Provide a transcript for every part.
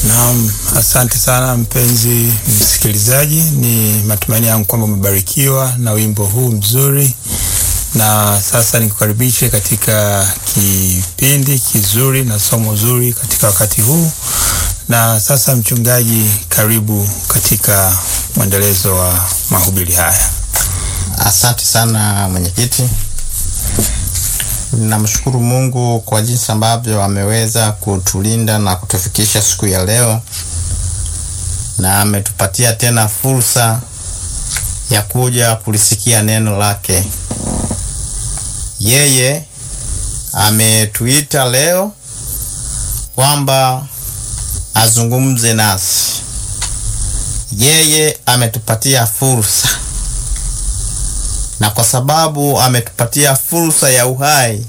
Naam, asante sana mpenzi msikilizaji, ni matumaini yangu kwamba umebarikiwa na wimbo huu mzuri, na sasa nikukaribishe katika kipindi kizuri na somo zuri katika wakati huu. Na sasa, mchungaji, karibu katika mwendelezo wa mahubiri haya. Asante sana mwenyekiti. Namshukuru Mungu kwa jinsi ambavyo ameweza kutulinda na kutufikisha siku ya leo, na ametupatia tena fursa ya kuja kulisikia neno lake. Yeye ametuita leo kwamba azungumze nasi. Yeye ametupatia fursa na kwa sababu ametupatia fursa ya uhai,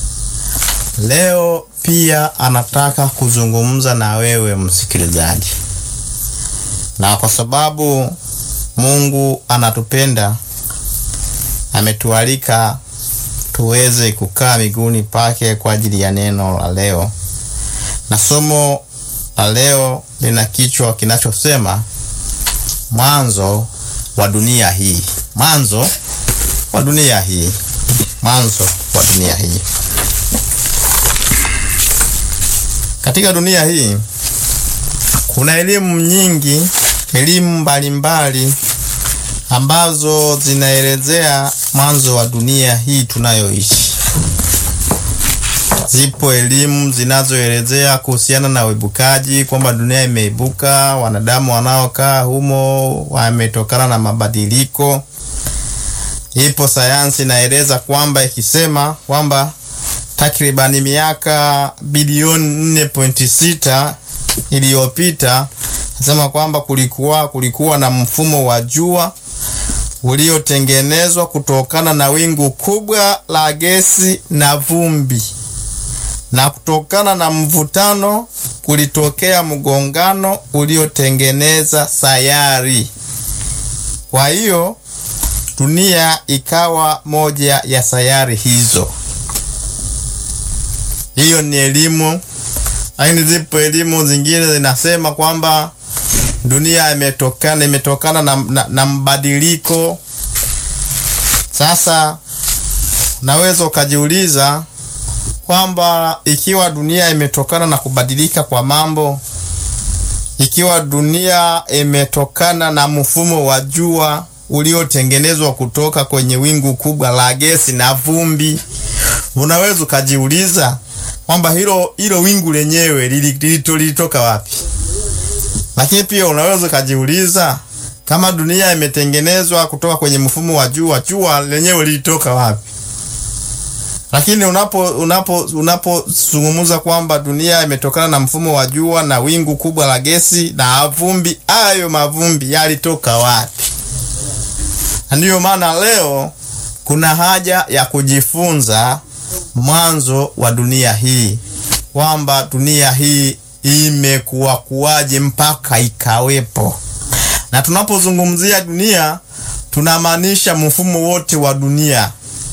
leo pia anataka kuzungumza na wewe msikilizaji. Na kwa sababu Mungu anatupenda, ametualika tuweze kukaa miguuni pake kwa ajili ya neno la leo, na somo la leo lina kichwa kinachosema mwanzo wa dunia hii. Mwanzo wa dunia hii, mwanzo wa dunia hii. Katika dunia hii kuna elimu nyingi, elimu mbalimbali ambazo zinaelezea mwanzo wa dunia hii tunayoishi. Zipo elimu zinazoelezea kuhusiana na uibukaji, kwamba dunia imeibuka, wanadamu wanaokaa humo wametokana na mabadiliko Ipo sayansi inaeleza kwamba ikisema kwamba takribani miaka bilioni 4.6 iliyopita, nasema kwamba kulikuwa kulikuwa na mfumo wa jua uliotengenezwa kutokana na wingu kubwa la gesi na vumbi, na kutokana na mvutano kulitokea mgongano uliotengeneza sayari. Kwa hiyo dunia ikawa moja ya sayari hizo. Hiyo ni elimu, lakini zipo elimu zingine zinasema kwamba dunia imetokana imetokana na, na, na mbadiliko. Sasa naweza ukajiuliza kwamba ikiwa dunia imetokana na kubadilika kwa mambo, ikiwa dunia imetokana na mfumo wa jua uliotengenezwa kutoka kwenye wingu kubwa la gesi na vumbi, unaweza ukajiuliza kwamba hilo hilo wingu lenyewe lilitoka wapi? Lakini pia unaweza ukajiuliza kama dunia imetengenezwa kutoka kwenye mfumo wa jua, jua lenyewe lilitoka wapi? Lakini unapo unapo unapozungumza kwamba dunia imetokana na mfumo wa jua na wingu kubwa la gesi na vumbi, hayo mavumbi yalitoka wapi? Ndiyo maana leo kuna haja ya kujifunza mwanzo wa dunia hii, kwamba dunia hii imekuwa kuwaje mpaka ikawepo. Na tunapozungumzia dunia, tunamaanisha mfumo wote wa dunia,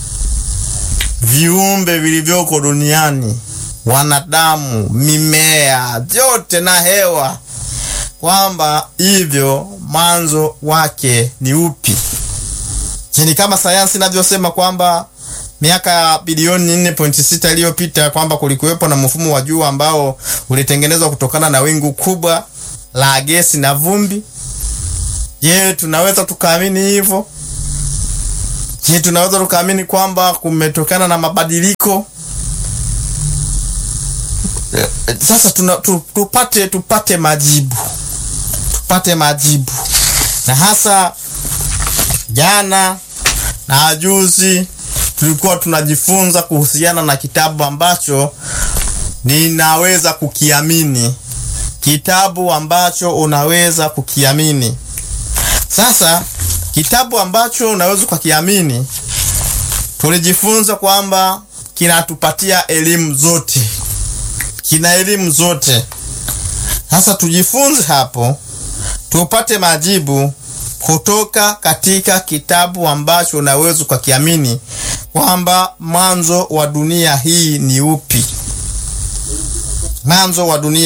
viumbe vilivyoko duniani, wanadamu, mimea, vyote na hewa, kwamba hivyo mwanzo wake ni upi? Ni kama sayansi inavyosema kwamba miaka bilioni 4.6 iliyopita kwamba kulikuwepo na mfumo wa jua ambao ulitengenezwa kutokana na wingu kubwa la gesi na vumbi. Je, tunaweza tukaamini hivyo? Je, tunaweza tukaamini kwamba kumetokana na mabadiliko? Sasa tuna, tu, tupate tupate majibu, tupate majibu na hasa jana na juzi tulikuwa tunajifunza kuhusiana na kitabu ambacho ninaweza kukiamini, kitabu ambacho unaweza kukiamini. Sasa kitabu ambacho unaweza ukakiamini, tulijifunza kwamba kinatupatia elimu zote, kina elimu zote. Sasa tujifunze hapo, tupate majibu kutoka katika kitabu ambacho unaweza ukakiamini kwamba mwanzo wa dunia hii ni upi. Mwanzo wa dunia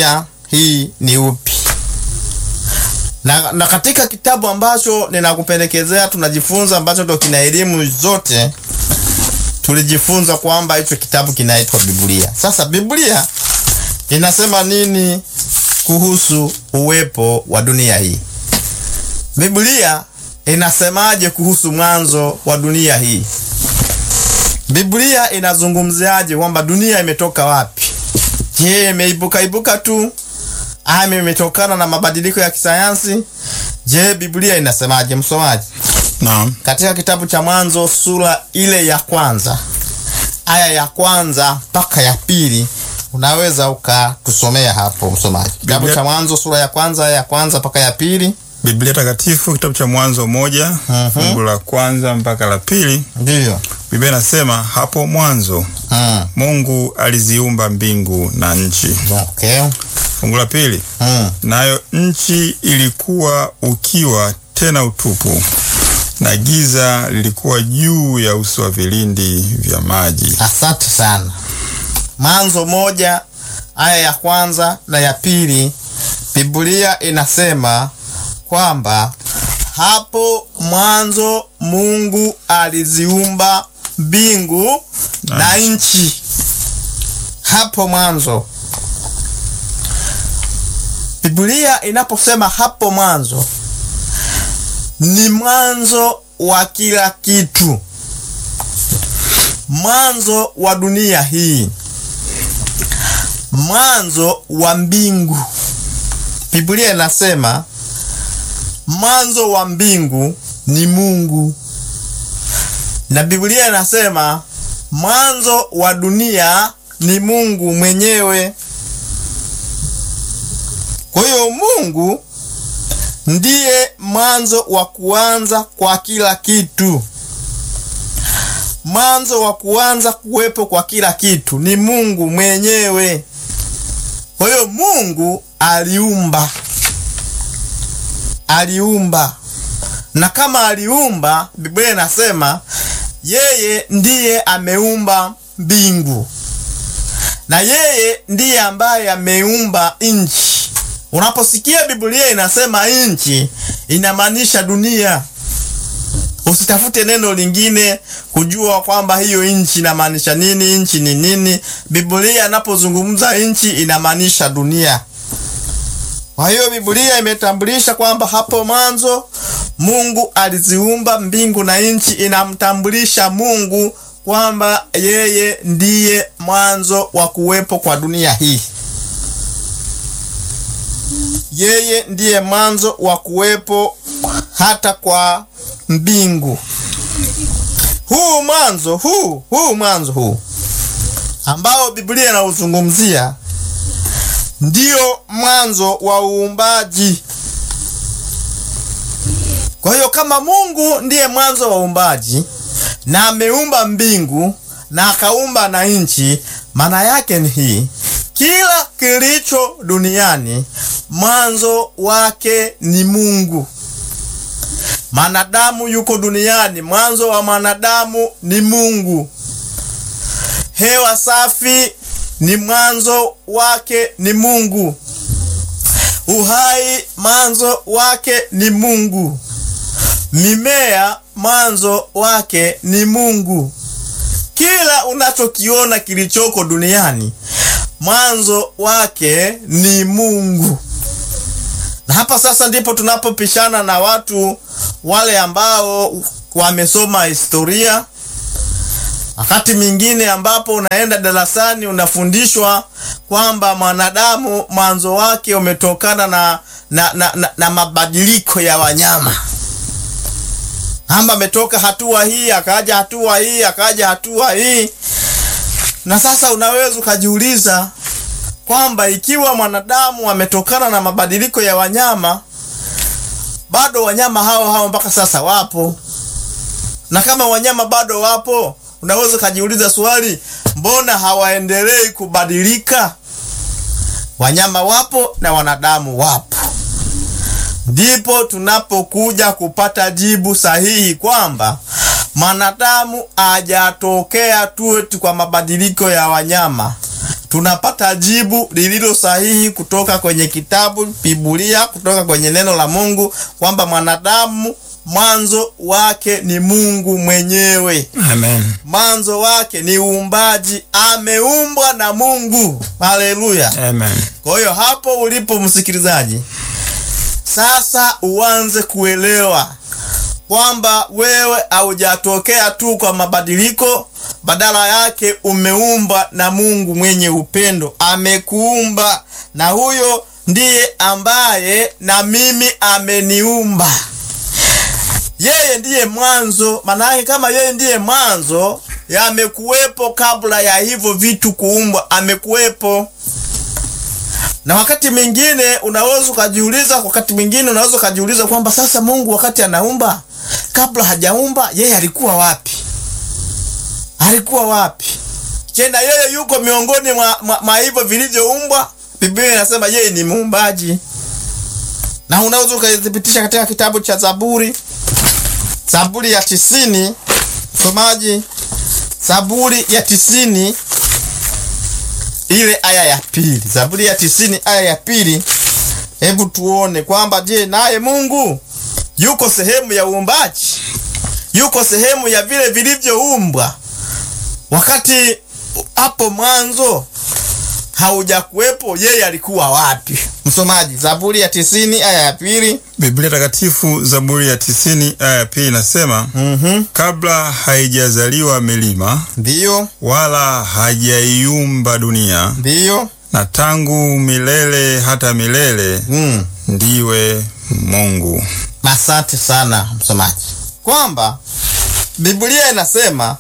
hii ni upi? Na, na katika kitabu ambacho ninakupendekezea tunajifunza ambacho ndo kina elimu zote, tulijifunza kwamba hicho kitabu kinaitwa Biblia. Sasa Biblia inasema nini kuhusu uwepo wa dunia hii? Biblia inasemaje kuhusu mwanzo wa dunia hii? Biblia inazungumziaje kwamba dunia imetoka wapi? Je, imeibuka ibuka tu ama imetokana na mabadiliko ya kisayansi? Je, Biblia inasemaje, msomaji? Naam. Katika kitabu cha Mwanzo sura ile ya kwanza aya ya kwanza mpaka ya pili unaweza ukatusomea hapo msomaji. Kitabu Biblia- cha Mwanzo sura ya kwanza aya ya kwanza mpaka ya pili. Biblia Takatifu kitabu cha Mwanzo moja Mhm. fungu la kwanza mpaka la pili. Ndiyo. Biblia inasema hapo mwanzo Mm. Mungu aliziumba mbingu na nchi. Okay. Fungu la pili, Mm. nayo nchi ilikuwa ukiwa tena utupu, na giza lilikuwa juu ya uso wa vilindi vya maji. Asante sana. Mwanzo moja aya ya kwanza na ya pili, Biblia inasema kwamba hapo mwanzo Mungu aliziumba mbingu na nchi. Hapo mwanzo, Biblia inaposema hapo mwanzo, ni mwanzo wa kila kitu mwanzo wa dunia hii, mwanzo wa mbingu. Biblia inasema mwanzo wa mbingu ni Mungu, na Biblia inasema mwanzo wa dunia ni Mungu mwenyewe. Kwa hiyo Mungu ndiye mwanzo wa kuanza kwa kila kitu mwanzo wa kuanza kuwepo kwa kila kitu ni Mungu mwenyewe. Kwa hiyo Mungu aliumba, aliumba, na kama aliumba, Biblia inasema yeye ndiye ameumba mbingu na yeye ndiye ambaye ameumba nchi. Unaposikia Biblia inasema nchi, inamaanisha dunia. Usitafute neno lingine kujua kwamba hiyo nchi inamaanisha nini, nchi ni nini. Biblia inapozungumza nchi inamaanisha dunia. Kwa hiyo Biblia imetambulisha kwamba hapo mwanzo Mungu aliziumba mbingu na nchi, inamtambulisha Mungu kwamba yeye ndiye mwanzo wa kuwepo kwa dunia hii. Yeye ndiye mwanzo wa kuwepo hata kwa mbingu. Huu mwanzo huu huu mwanzo huu ambao Biblia inauzungumzia ndio mwanzo wa uumbaji. Kwa hiyo kama Mungu ndiye mwanzo wa uumbaji na ameumba mbingu na akaumba na nchi, maana yake ni hii: kila kilicho duniani mwanzo wake ni Mungu. Mwanadamu yuko duniani, mwanzo wa mwanadamu ni Mungu. Hewa safi ni mwanzo wake ni Mungu. Uhai mwanzo wake ni Mungu. Mimea mwanzo wake ni Mungu. Kila unachokiona kilichoko duniani mwanzo wake ni Mungu. Na hapa sasa ndipo tunapopishana na watu wale ambao wamesoma historia. Wakati mwingine ambapo unaenda darasani unafundishwa kwamba mwanadamu mwanzo wake umetokana na, na, na, na, na mabadiliko ya wanyama amba ametoka hatua hii akaja hatua hii akaja hatua hii. Na sasa unaweza ukajiuliza kwamba ikiwa mwanadamu ametokana na mabadiliko ya wanyama, bado wanyama hao hao mpaka sasa wapo, na kama wanyama bado wapo, unaweza ukajiuliza swali, mbona hawaendelei kubadilika? Wanyama wapo na wanadamu wapo. Ndipo tunapokuja kupata jibu sahihi kwamba mwanadamu hajatokea tu eti kwa mabadiliko ya wanyama. tunapata jibu lililo sahihi kutoka kwenye kitabu Biblia, kutoka kwenye neno la Mungu kwamba mwanadamu mwanzo wake ni Mungu mwenyewe. Amen. Mwanzo wake ni uumbaji, ameumbwa na Mungu. Haleluya! Amen. Kwa hiyo hapo ulipo msikilizaji, sasa uanze kuelewa kwamba wewe haujatokea tu kwa mabadiliko, badala yake umeumbwa na Mungu mwenye upendo, amekuumba na huyo ndiye ambaye na mimi ameniumba. Yeye ndiye mwanzo. Maana yake kama yeye ndiye mwanzo, yamekuwepo kabla ya hivyo vitu kuumbwa, amekuwepo na wakati mwingine unaweza ukajiuliza, wakati mwingine unaweza ukajiuliza kwamba sasa Mungu wakati anaumba, kabla hajaumba, yeye alikuwa wapi? Alikuwa wapi? Tena yeye yuko miongoni mwa, mwa, mwa hivyo vilivyoumbwa. Biblia inasema yeye ni muumbaji, na unaweza ukaithibitisha katika kitabu cha Zaburi, Zaburi ya tisini, msomaji, Zaburi ya tisini ile aya ya pili, Zaburi ya tisini aya ya pili. Hebu tuone kwamba je, naye Mungu yuko sehemu ya uumbaji, yuko sehemu ya vile vilivyoumbwa, wakati hapo mwanzo haujakuwepo, yeye alikuwa wapi? Msomaji, Zaburi ya tisini aya ya pili. Biblia Takatifu, Zaburi ya tisini aya ya pili inasema Mhm, kabla haijazaliwa milima ndiyo wala hajaiumba dunia, ndiyo. na tangu milele hata milele Mm. ndiwe Mungu. Asante sana msomaji, kwamba Biblia inasema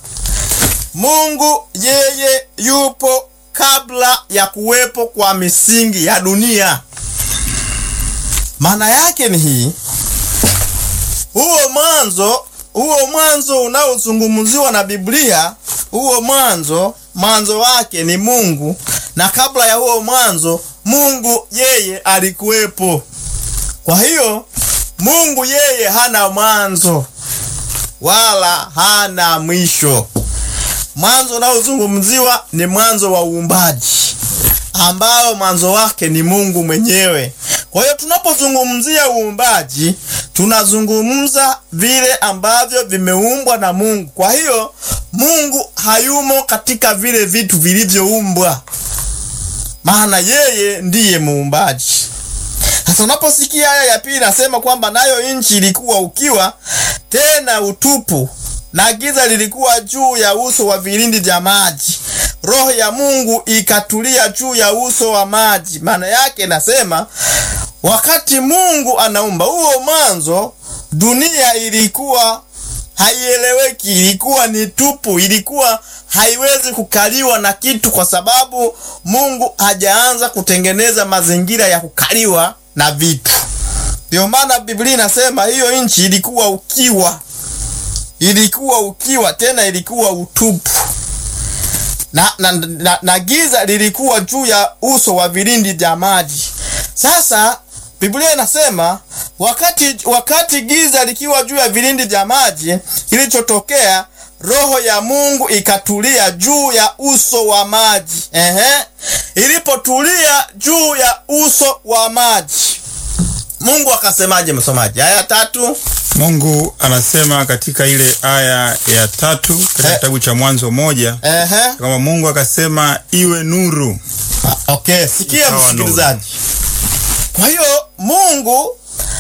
Mungu yeye yupo kabla ya kuwepo kwa misingi ya dunia. Maana yake ni hii, huo mwanzo, huo mwanzo unaozungumziwa na Biblia, huo mwanzo, mwanzo wake ni Mungu, na kabla ya huo mwanzo Mungu yeye alikuwepo. Kwa hiyo Mungu yeye hana mwanzo wala hana mwisho. Mwanzo unaozungumziwa ni mwanzo wa uumbaji ambao mwanzo wake ni Mungu mwenyewe. Kwa hiyo tunapozungumzia uumbaji, tunazungumza vile ambavyo vimeumbwa na Mungu. Kwa hiyo Mungu hayumo katika vile vitu vilivyoumbwa, maana yeye ndiye muumbaji. Sasa unaposikia aya ya pili nasema kwamba nayo nchi ilikuwa ukiwa tena utupu, na giza lilikuwa juu ya uso wa vilindi vya maji, roho ya Mungu ikatulia juu ya uso wa maji. Maana yake nasema wakati Mungu anaumba huo mwanzo, dunia ilikuwa haieleweki, ilikuwa ni tupu, ilikuwa haiwezi kukaliwa na kitu, kwa sababu Mungu hajaanza kutengeneza mazingira ya kukaliwa na vitu. Ndio maana Biblia inasema hiyo nchi ilikuwa ukiwa, ilikuwa ukiwa, tena ilikuwa utupu na, na, na, na giza lilikuwa juu ya uso wa vilindi vya maji. Sasa Biblia inasema wakati, wakati giza likiwa juu ya vilindi vya maji, kilichotokea roho ya Mungu ikatulia juu ya uso wa maji. Ehe, ilipotulia juu ya uso wa maji, Mungu akasemaje, msomaji? Aya tatu. Mungu anasema katika ile aya ya tatu katika Eh. kitabu cha Mwanzo moja Ehe. kwamba Mungu akasema iwe nuru. Okay, sikia Ikawa msikilizaji. Kwa hiyo Mungu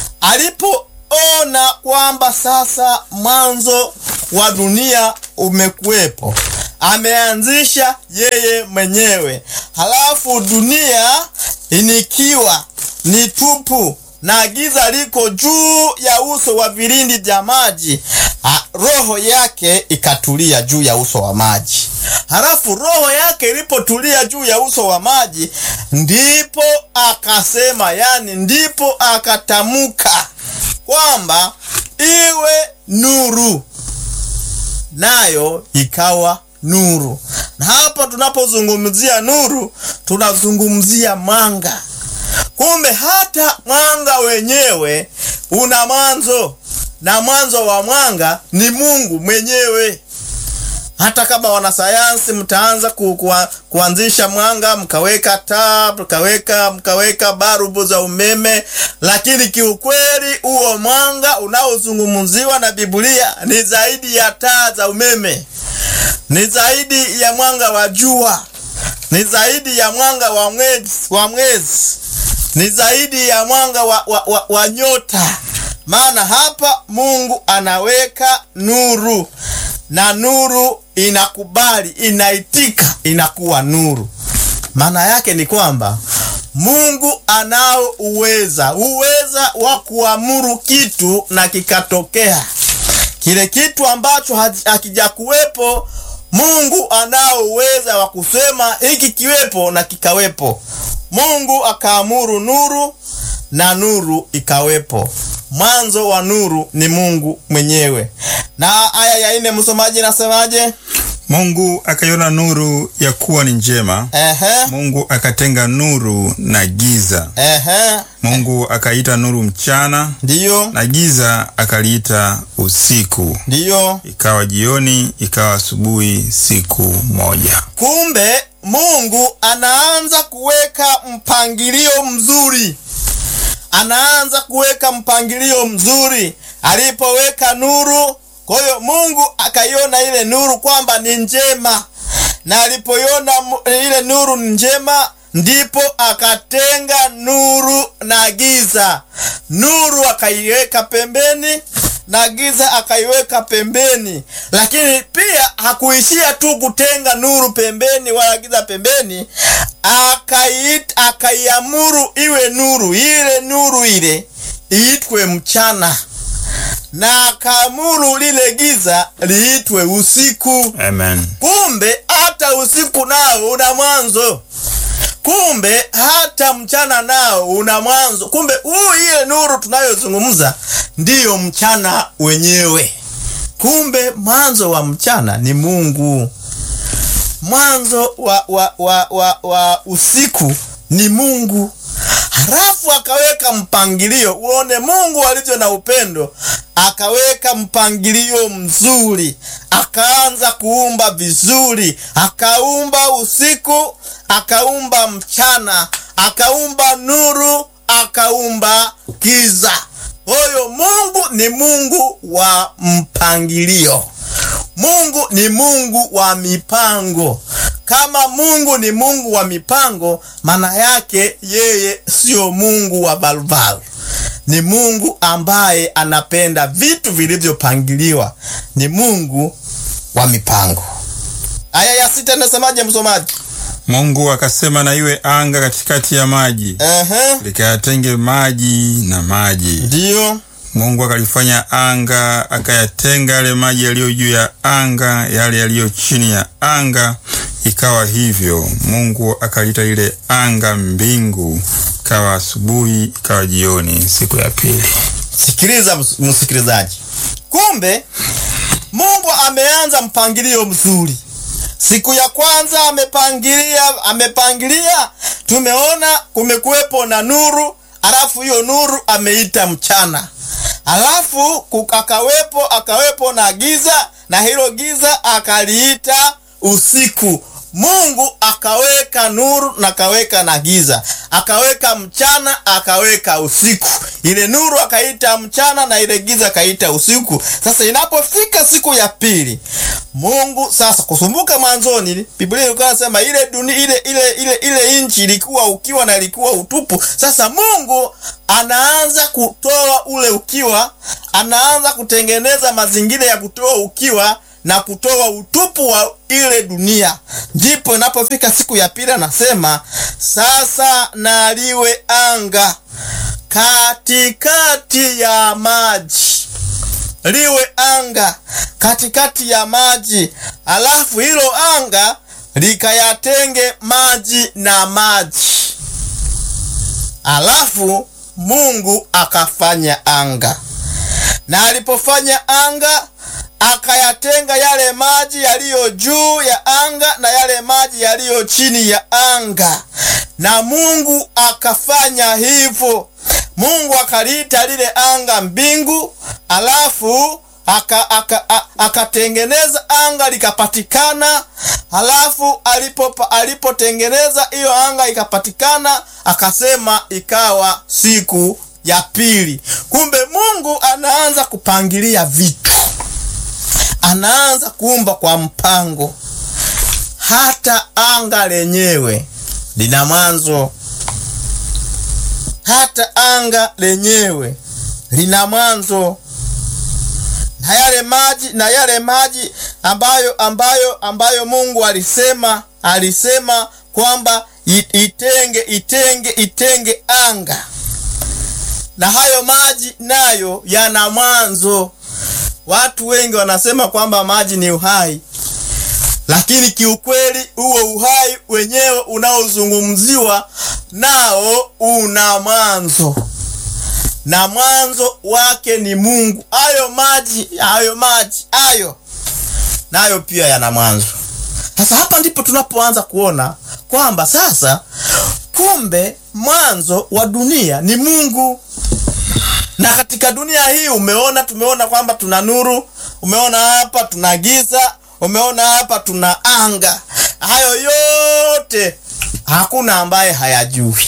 alipoona kwamba sasa mwanzo wa dunia umekuwepo, ameanzisha yeye mwenyewe, halafu dunia inikiwa ni tupu na giza liko juu ya uso wa vilindi vya maji, Ah, roho yake ikatulia juu ya uso wa maji. Halafu roho yake ilipotulia juu ya uso wa maji, ndipo akasema, yani ndipo akatamka kwamba iwe nuru, nayo ikawa nuru. Na hapa tunapozungumzia nuru, tunazungumzia mwanga. Kumbe hata mwanga wenyewe una mwanzo, na mwanzo wa mwanga ni Mungu mwenyewe. hata kama wanasayansi mtaanza ku, ku, kuanzisha mwanga mkaweka taa mkaweka mkaweka barubu za umeme, lakini kiukweli huo mwanga unaozungumziwa na Biblia ni zaidi ya taa za umeme, ni zaidi ya mwanga wa jua, ni zaidi ya mwanga wa mwezi, wa mwezi, ni zaidi ya mwanga wa, wa, wa, wa nyota. Maana hapa Mungu anaweka nuru na nuru inakubali, inaitika, inakuwa nuru. Maana yake ni kwamba Mungu anao uweza, uweza wa kuamuru kitu na kikatokea. Kile kitu ambacho hakijakuwepo, Mungu anao uweza wa kusema hiki kiwepo na kikawepo. Mungu akaamuru nuru na nuru ikawepo. Mwanzo wa nuru ni Mungu mwenyewe. Na aya ya nne, msomaji, nasemaje? Mungu akaiona nuru ya kuwa ni njema. Ehe, Mungu akatenga nuru na giza. ehe, Mungu akaita nuru mchana, ndiyo, na giza akaliita usiku. ndiyo. Ikawa jioni, ikawa asubuhi, siku moja. Kumbe Mungu anaanza kuweka mpangilio mzuri, anaanza kuweka mpangilio mzuri alipoweka nuru. Kwa hiyo Mungu akaiona ile nuru kwamba ni njema, na alipoiona ile nuru ni njema, ndipo akatenga nuru na giza. Nuru akaiweka pembeni na giza akaiweka pembeni. Lakini pia hakuishia tu kutenga nuru pembeni wala giza pembeni, akaiita akaiamuru iwe nuru, ile nuru ile iitwe mchana, na akaamuru lile giza liitwe usiku. Amen. Kumbe hata usiku nao una mwanzo. Kumbe hata mchana nao una mwanzo. Kumbe huu ile nuru tunayozungumza ndiyo mchana wenyewe. Kumbe mwanzo wa mchana ni Mungu, mwanzo wa, wa, wa, wa, wa usiku ni Mungu. Halafu akaweka mpangilio, uone Mungu alivyo na upendo. Akaweka mpangilio mzuri, akaanza kuumba vizuri, akaumba usiku, akaumba mchana, akaumba nuru, akaumba giza. Huyo Mungu ni Mungu wa mpangilio. Mungu ni Mungu wa mipango. Kama Mungu ni Mungu wa mipango, maana yake yeye sio Mungu wa barubaru. Ni Mungu ambaye anapenda vitu vilivyopangiliwa. Ni Mungu wa mipango. Aya ya sita inasemaje, msomaji? Mungu akasema na iwe anga katikati ya maji, Ehe, likayatenge maji na maji. ndiyo. Mungu akalifanya anga, akayatenga yale maji yaliyo juu ya anga, yale yaliyo chini ya anga. Ikawa hivyo. Mungu akaliita lile anga mbingu. Ikawa asubuhi, ikawa jioni, siku ya pili. Sikiliza ms- msikilizaji, kumbe Mungu ameanza mpangilio mzuri. Siku ya kwanza amepangilia, amepangilia, tumeona kumekuwepo na nuru, alafu hiyo nuru ameita mchana, alafu ku- akawepo akawepo na giza, na hilo giza akaliita usiku. Mungu akaweka nuru na akaweka na giza, akaweka mchana akaweka usiku. Ile nuru akaita mchana na ile giza akaita usiku. Sasa inapofika siku ya pili, Mungu sasa, kusumbuka mwanzoni, Biblia ilikuwa inasema ile dunia ile ile ile ile nchi ilikuwa ukiwa na ilikuwa utupu. Sasa Mungu anaanza kutoa ule ukiwa, anaanza kutengeneza mazingira ya kutoa ukiwa na kutoa utupu wa ile dunia. Ndipo inapofika siku ya pili, anasema sasa na liwe anga katikati ya maji, liwe anga katikati ya maji, alafu hilo anga likayatenge maji na maji, alafu Mungu akafanya anga, na alipofanya anga akayatenga yale maji yaliyo juu ya anga na yale maji yaliyo chini ya anga, na Mungu akafanya hivyo. Mungu akaliita lile anga mbingu, alafu aka, aka, a- akatengeneza anga likapatikana. Halafu alipo alipotengeneza hiyo anga ikapatikana, akasema ikawa siku ya pili. Kumbe Mungu anaanza kupangilia vitu, anaanza kuumba kwa mpango. Hata anga lenyewe lina mwanzo, hata anga lenyewe lina mwanzo na yale maji na yale maji ambayo ambayo ambayo Mungu alisema alisema kwamba i- itenge itenge itenge anga, na hayo maji nayo yana mwanzo. Watu wengi wanasema kwamba maji ni uhai, lakini kiukweli huo uhai wenyewe unaozungumziwa nao una mwanzo na mwanzo wake ni Mungu. Hayo maji hayo maji hayo nayo pia yana mwanzo. Sasa hapa ndipo tunapoanza kuona kwamba sasa, kumbe mwanzo wa dunia ni Mungu. Na katika dunia hii umeona, tumeona kwamba tuna nuru, umeona hapa tuna giza, umeona hapa tuna anga. Hayo yote hakuna ambaye hayajui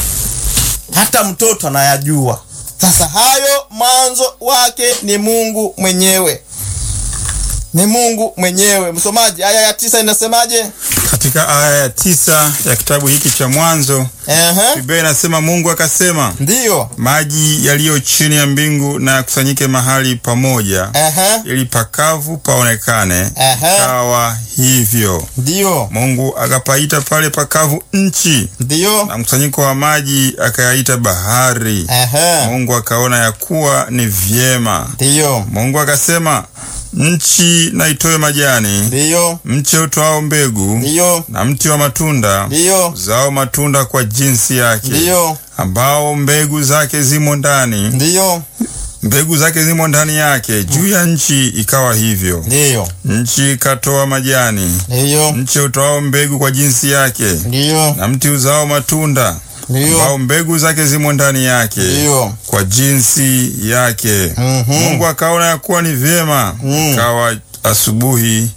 hata mtoto anayajua. Sasa hayo mwanzo wake ni Mungu mwenyewe, ni Mungu mwenyewe. Msomaji, aya ya tisa inasemaje? Katika aya ya tisa ya kitabu hiki cha Mwanzo, Ehe, Biblia inasema Mungu akasema, ndiyo. maji yaliyo chini ya mbingu na yakusanyike mahali pamoja, Ehe, ili pakavu paonekane. Ehe. Kawa hivyo. ndiyo, Mungu akapaita pale pakavu nchi, ndiyo. na mkusanyiko wa maji akayaita bahari. Ehe, Mungu akaona ya kuwa ni vyema. ndiyo, Mungu akasema, nchi na itoe majani, ndiyo, mche utoao mbegu, ndiyo, na mti wa matunda ndiyo, zao matunda kwa jinsi yake, ndiyo, ambao mbegu zake zimo ndani, ndiyo, mbegu zake zimo ndani yake. Juu ya nchi ikawa hivyo. ndiyo, Nchi ikatoa majani, ndiyo, mche utoao mbegu kwa jinsi yake, ndiyo, na mti uzao matunda ndiyo, ambao mbegu zake zimo ndani yake ndiyo. kwa jinsi yake. Mhm. Mungu akaona ya kuwa ni vyema. Mm. Ikawa asubuhi,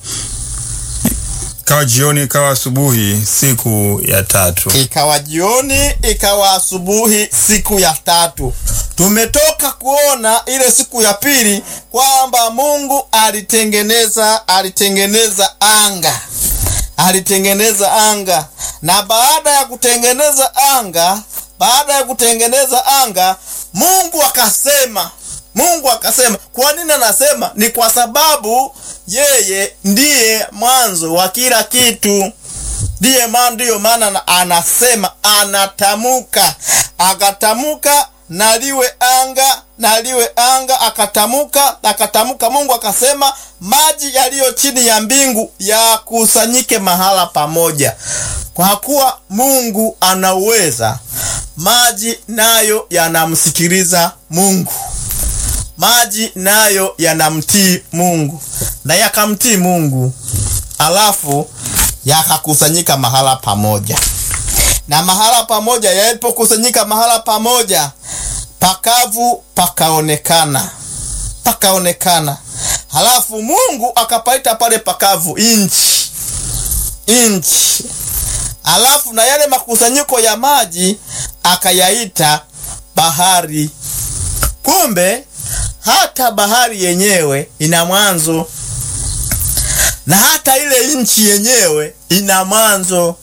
ikawa jioni, ikawa asubuhi, siku ya tatu. Ikawa jioni, ikawa asubuhi, siku ya tatu. Tumetoka kuona ile siku ya pili kwamba Mungu alitengeneza alitengeneza anga, alitengeneza anga, na baada ya kutengeneza anga, baada ya kutengeneza anga, Mungu akasema Mungu akasema. Kwa nini anasema? Ni kwa sababu yeye ndiye mwanzo wa kila kitu ndiye maana ndiyo maana na- anasema anatamuka akatamuka na liwe anga na liwe anga akatamuka akatamuka mungu akasema maji yaliyo chini ya mbingu yakusanyike mahala pamoja kwa kuwa mungu anauweza maji nayo yanamsikiliza mungu maji nayo yanamtii mungu na yakamtii mungu alafu yakakusanyika mahala pamoja, na mahala pamoja yalipokusanyika mahala pamoja, pakavu pakaonekana, pakaonekana. Halafu Mungu akapaita pale pakavu inchi, inchi. Halafu na yale makusanyiko ya maji akayaita bahari. Kumbe hata bahari yenyewe ina mwanzo na hata ile nchi yenyewe ina mwanzo,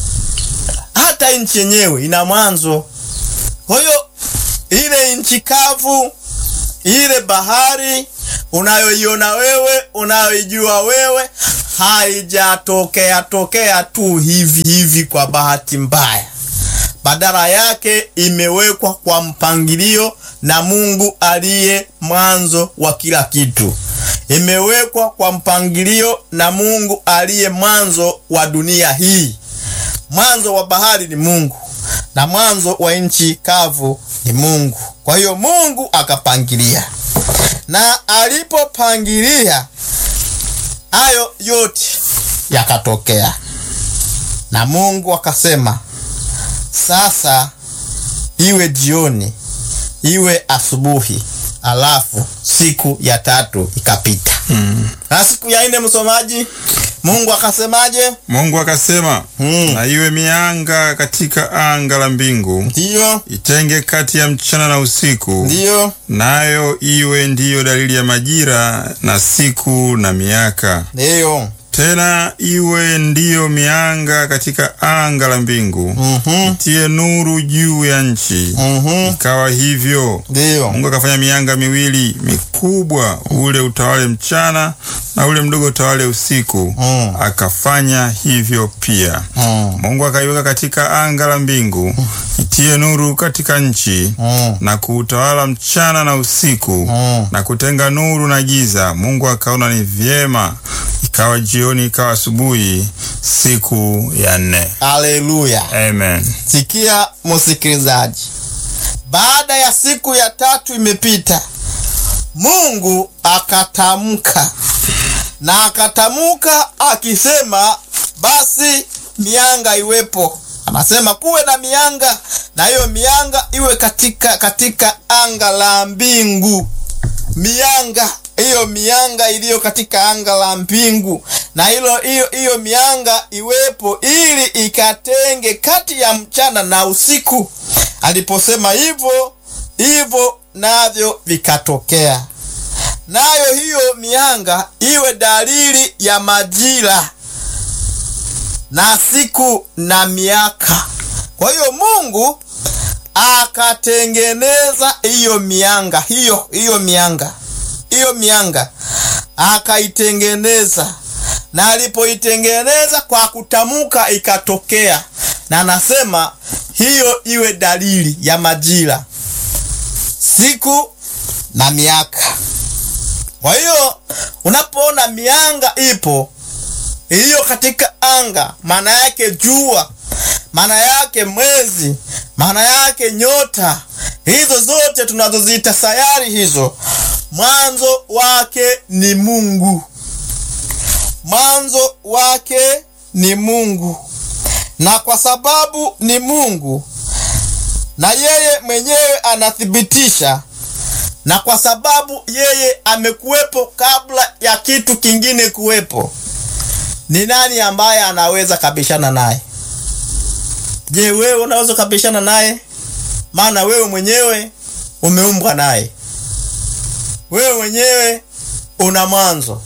hata nchi yenyewe ina mwanzo. Kwa hiyo ile nchi kavu, ile bahari unayoiona wewe, unayoijua wewe, haijatokea tokea tu hivi hivi kwa bahati mbaya. Badala yake imewekwa kwa mpangilio na Mungu aliye mwanzo wa kila kitu imewekwa kwa mpangilio na Mungu aliye mwanzo wa dunia hii. Mwanzo wa bahari ni Mungu na mwanzo wa nchi kavu ni Mungu. Kwa hiyo Mungu akapangilia, na alipopangilia hayo yote yakatokea, na Mungu akasema, sasa iwe jioni, iwe asubuhi, alafu siku ya tatu ikapita. Mm. Na siku ya nne, msomaji, Mungu akasemaje? Mungu akasema, Mm. na iwe mianga katika anga la mbingu, Ndiyo, itenge kati ya mchana na usiku, ndiyo, nayo iwe ndiyo dalili ya majira na siku na miaka. ndiyo. Tena iwe ndiyo mianga katika anga la mbingu, Mhm, itie nuru juu ya nchi. mhm, Ikawa hivyo. ndiyo. Mungu akafanya mianga miwili mikubwa, ule utawale mchana na ule mdogo utawale usiku. Mm. Akafanya hivyo pia. Mm, Mungu akaiweka katika anga la mbingu itie nuru katika nchi mm, na kuutawala mchana na usiku Mm. na kutenga nuru na giza. Mungu akaona ni vyema. Ikawa jioni, ikawa asubuhi, siku ya nne. Haleluya. Amen. Sikia msikilizaji, baada ya siku ya tatu imepita, Mungu akatamka na akatamka akisema, basi mianga iwepo. Anasema kuwe na mianga, na hiyo mianga iwe katika katika anga la mbingu. Mianga hiyo mianga iliyo katika anga la mbingu, na hilo hiyo hiyo mianga iwepo ili ikatenge kati ya mchana na usiku. Aliposema hivyo hivyo, navyo vikatokea. Nayo hiyo mianga iwe dalili ya majira na siku na miaka. Kwa hiyo Mungu akatengeneza hiyo mianga hiyo hiyo mianga hiyo mianga akaitengeneza, na alipoitengeneza kwa kutamka ikatokea, na anasema hiyo iwe dalili ya majira, siku na miaka. Kwa hiyo unapoona mianga ipo iliyo katika anga, maana yake jua, maana yake mwezi, maana yake nyota, hizo zote tunazoziita sayari hizo, mwanzo wake ni Mungu, mwanzo wake ni Mungu. Na kwa sababu ni Mungu na yeye mwenyewe anathibitisha, na kwa sababu yeye amekuwepo kabla ya kitu kingine kuwepo, ni nani ambaye anaweza kabishana naye? Je, wewe unaweza kabishana naye? Maana wewe mwenyewe umeumbwa naye, wewe mwenyewe una mwanzo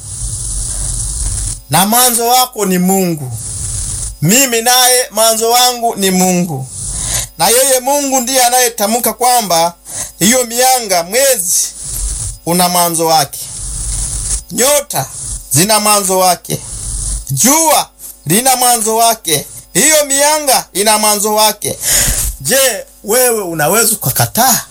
na mwanzo wako ni Mungu. Mimi naye mwanzo wangu ni Mungu, na yeye Mungu ndiye anayetamka kwamba hiyo mianga, mwezi una mwanzo wake, nyota zina mwanzo wake, jua lina mwanzo wake, hiyo mianga ina mwanzo wake. Je, wewe unaweza ukakataa?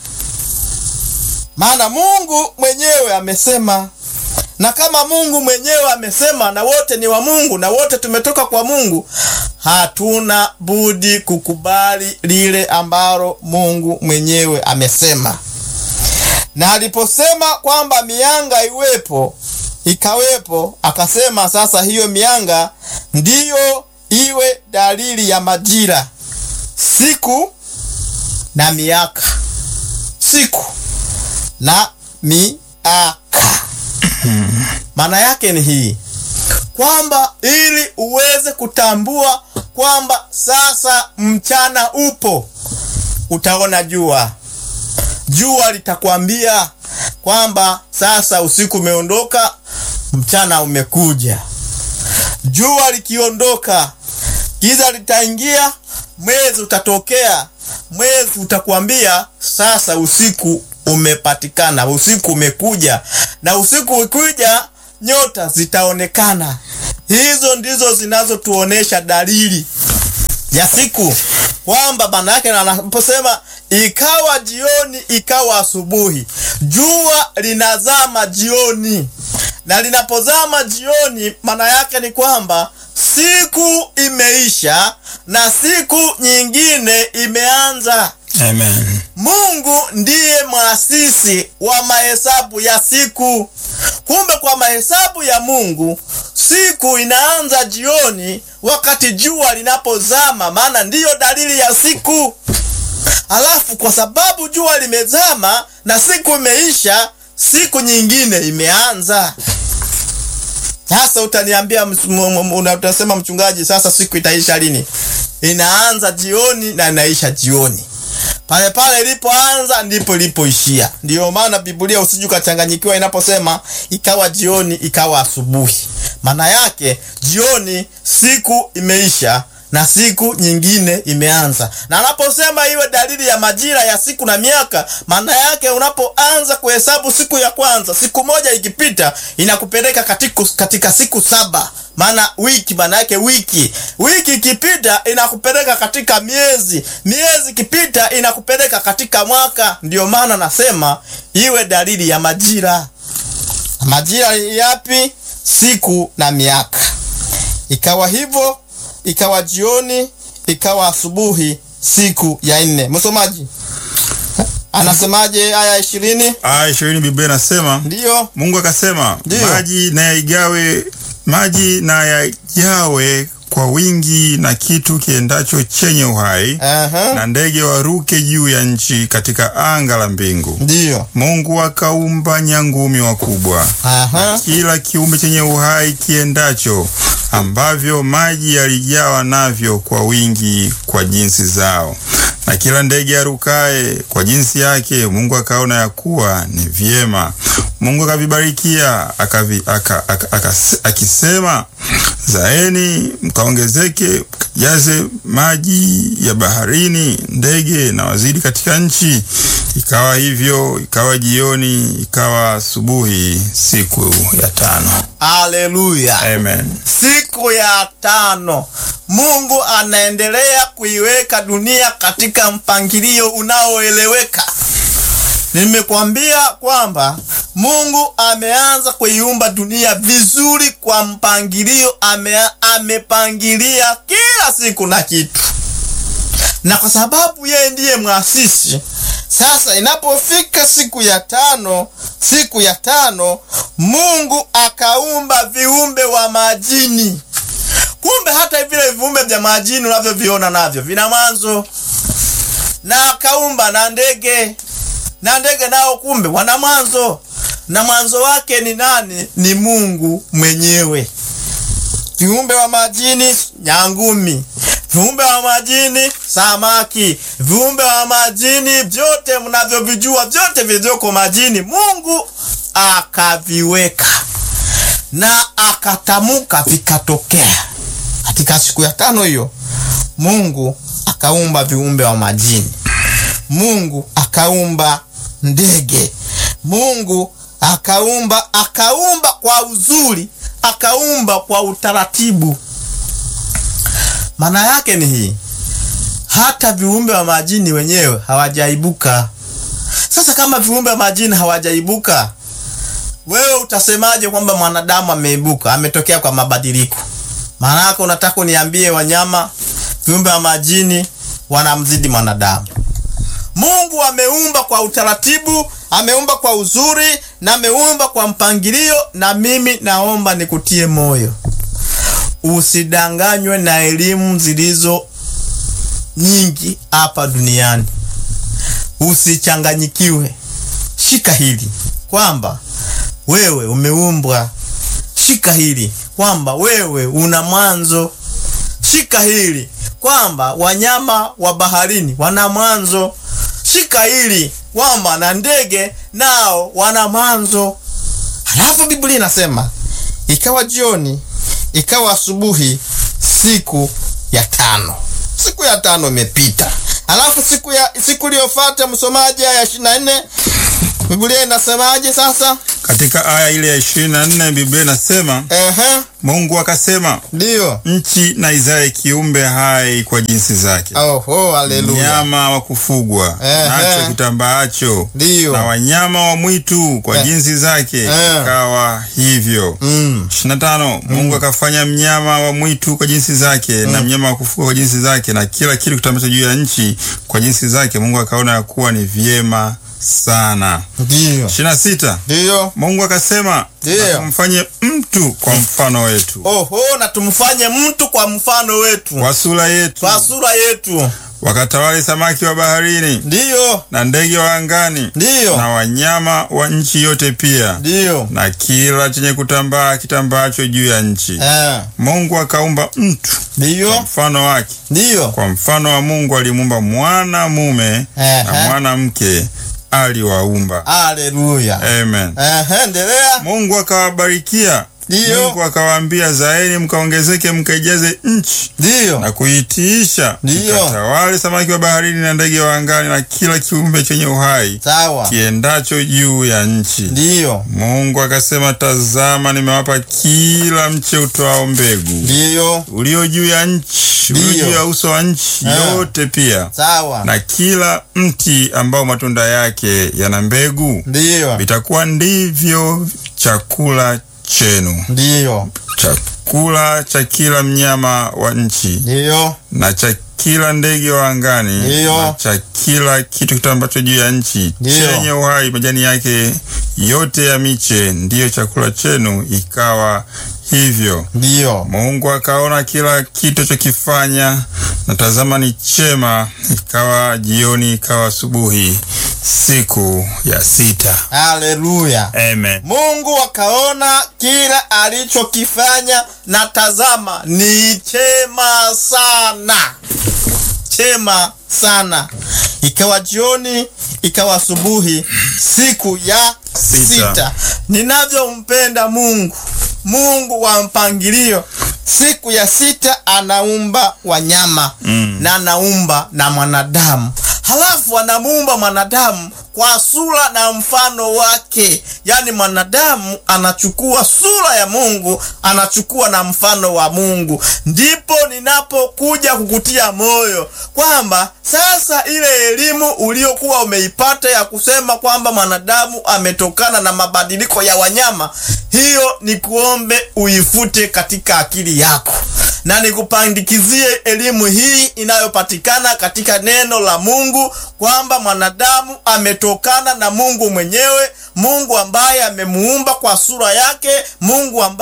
Maana Mungu mwenyewe amesema, na kama Mungu mwenyewe amesema, na wote ni wa Mungu na wote tumetoka kwa Mungu, hatuna budi kukubali lile ambalo Mungu mwenyewe amesema. Na aliposema kwamba mianga iwepo, ikawepo, akasema sasa hiyo mianga ndiyo iwe dalili ya majira, siku na miaka, siku na miaka. Maana yake ni hii kwamba ili uweze kutambua kwamba sasa mchana upo, utaona jua. Jua litakwambia kwamba sasa usiku umeondoka, mchana umekuja. Jua likiondoka, giza litaingia, mwezi utatokea. Mwezi utakwambia sasa usiku umepatikana, usiku umekuja, na usiku ukija, nyota zitaonekana. Hizo ndizo zinazotuonesha dalili ya siku, kwamba maana yake anaposema ikawa jioni, ikawa asubuhi, jua linazama jioni, na linapozama jioni, maana yake ni kwamba siku imeisha na siku nyingine imeanza. Amen. Mungu ndiye mwasisi wa mahesabu ya siku. Kumbe kwa mahesabu ya Mungu siku inaanza jioni wakati jua linapozama, maana ndiyo dalili ya siku. Alafu kwa sababu jua limezama na siku imeisha, siku nyingine imeanza. Sasa utaniambia, utasema mchungaji, sasa siku itaisha lini? Inaanza jioni na inaisha jioni. Pale pale ilipoanza ndipo ilipoishia. Ndiyo maana Biblia usije ukachanganyikiwa inaposema ikawa jioni ikawa asubuhi. Maana yake jioni siku imeisha na siku nyingine imeanza. Na anaposema iwe dalili ya majira ya siku na miaka, maana yake unapoanza kuhesabu siku ya kwanza, siku moja ikipita inakupeleka katika, katika siku saba maana wiki, maana yake wiki. Wiki ikipita inakupeleka katika miezi, miezi ikipita inakupeleka katika mwaka. Ndiyo maana nasema iwe dalili ya majira. Majira yapi? Siku na miaka. Ikawa hivyo, ikawa jioni, ikawa asubuhi, siku ya nne. Msomaji anasemaje? Aya ishirini, aya ishirini Biblia inasema ndiyo Mungu akasema, Ndiyo. maji na yaigawe maji na yajawe kwa wingi na kitu kiendacho chenye uhai Aha. na ndege waruke juu ya nchi katika anga la mbingu. ndiyo Mungu akaumba nyangumi wakubwa Aha. kila kiumbe chenye uhai kiendacho, ambavyo maji yalijawa navyo kwa wingi kwa jinsi zao, na kila ndege arukaye kwa jinsi yake. Mungu akaona ya kuwa ni vyema. Mungu akavibarikia akavi, aka, aka, aka, akisema, zaeni mkaongezeke, mkajaze maji ya baharini, ndege na wazidi katika nchi. Ikawa hivyo, ikawa jioni, ikawa asubuhi, siku ya tano. Haleluya. Amen. Siku ya tano Mungu anaendelea kuiweka dunia katika mpangilio unaoeleweka. Nimekwambia kwamba Mungu ameanza kuiumba dunia vizuri kwa mpangilio, ame, amepangilia kila siku na kitu, na kwa sababu yeye ndiye mwasisi sasa inapofika siku ya tano, siku ya tano Mungu akaumba viumbe wa majini. Kumbe hata vile viumbe vya majini unavyoviona navyo vina mwanzo, na akaumba na ndege, na ndege nao kumbe wana mwanzo, na mwanzo wake ni nani? Ni Mungu mwenyewe. Viumbe wa majini, nyangumi viumbe wa majini samaki, viumbe wa majini vyote mnavyovijua, vyote vilivyoko majini, Mungu akaviweka na akatamuka, vikatokea. Katika siku ya tano hiyo, Mungu akaumba viumbe wa majini, Mungu akaumba ndege, Mungu akaumba, akaumba kwa uzuri, akaumba kwa utaratibu. Maana yake ni hii, hata viumbe wa majini wenyewe hawajaibuka. Sasa kama viumbe wa majini hawajaibuka, wewe utasemaje kwamba mwanadamu ameibuka, ametokea kwa mabadiliko? Maana yake unataka uniambie wanyama, viumbe wa majini wanamzidi mwanadamu? Mungu ameumba kwa utaratibu, ameumba kwa uzuri na ameumba kwa mpangilio. Na mimi naomba nikutie moyo Usidanganywe na elimu zilizo nyingi hapa duniani, usichanganyikiwe. Shika hili kwamba wewe umeumbwa. Shika hili kwamba wewe una mwanzo. Shika hili kwamba wanyama wa baharini wana mwanzo. Shika hili kwamba na ndege nao wana mwanzo. Halafu Biblia inasema ikawa jioni ikawa asubuhi, siku ya tano. Siku ya tano imepita, alafu siku ya siku iliyofuata, msomaji, aya ishirini na nne Biblia inasemaje sasa? Katika aya ile ya ishirini na nne Biblia inasema Ehe, Mungu akasema, ndiyo. nchi na izae kiumbe hai kwa jinsi zake, Oho, haleluya, mnyama wa kufugwa Ehe. nacho kitambaacho, ndiyo. na wanyama wa mwitu kwa Eh. jinsi zake. Eh. Ikawa hivyo. Mm. ishirini na tano Mungu akafanya mnyama wa mwitu kwa jinsi zake na mnyama wa kufugwa kwa jinsi zake na kila kitu kitambacho juu ya nchi kwa jinsi zake. Mungu akaona ya kuwa ni vyema sana. Ndiyo, ishirini na sita ndiyo. Mungu akasema Ndiyo. na tumfanye mtu kwa mfano wetu, Oho, na tumfanye mtu kwa mfano wetu, kwa sura yetu, kwa sura yetu, wakatawale samaki wa baharini ndiyo, na ndege wa angani ndiyo, na wanyama wa nchi yote pia ndiyo, na kila chenye kutambaa kitambaacho juu ya nchi. eh, Mungu akaumba mtu kwa ndiyo, mfano wake, ndiyo, kwa mfano wa Mungu alimuumba mwana mume na Ehe. mwanamke aliwaumba. haleluya, Amen. eh, endelea, Mungu akawabarikia, ndiyo, Mungu akawaambia, zaeni mkaongezeke, mkaijaze nchi ndiyo, na kuitiisha, Ndiyo. mkatawale samaki wa baharini na ndege wa angani na kila kiumbe chenye uhai sawa, kiendacho juu ya nchi. ndiyo, Mungu akasema, tazama, nimewapa kila mche utoao mbegu ndiyo, ulio juu ya nchi, ulio Ndiyo. juu ya uso wa nchi Ah. yote pia, sawa, na kila mti ambao matunda yake yana mbegu, ndiyo, vitakuwa ndivyo chakula chenu, ndiyo, chakula cha kila mnyama wa nchi ndiyo, na cha kila ndege wa angani Ndiyo. na cha kila kitu kitambacho juu ya nchi Ndiyo. chenye uhai, majani yake yote ya miche ndiyo chakula chenu. Ikawa hivyo. ndiyo, Mungu akaona kila kitu chokifanya, na tazama ni chema. Ikawa jioni, ikawa asubuhi, siku ya sita. haleluya. Amen. Mungu akaona kila alichokifanya, na tazama ni chema sana, chema sana. Ikawa jioni, ikawa asubuhi, siku ya Sita. sita. Ninavyompenda Mungu, Mungu wa mpangilio, siku ya sita anaumba wanyama Mm. na anaumba na mwanadamu, halafu anamuumba mwanadamu kwa sura na mfano wake. Yaani mwanadamu anachukua sura ya Mungu, anachukua na mfano wa Mungu. Ndipo ninapokuja kukutia moyo kwamba sasa ile elimu uliokuwa umeipata ya kusema kwamba mwanadamu ametokana na mabadiliko ya wanyama, hiyo ni kuombe uifute katika akili yako na nikupandikizie elimu hii inayopatikana katika neno la Mungu kwamba mwanadamu ametokana na Mungu mwenyewe, Mungu ambaye amemuumba kwa sura yake, Mungu ambaye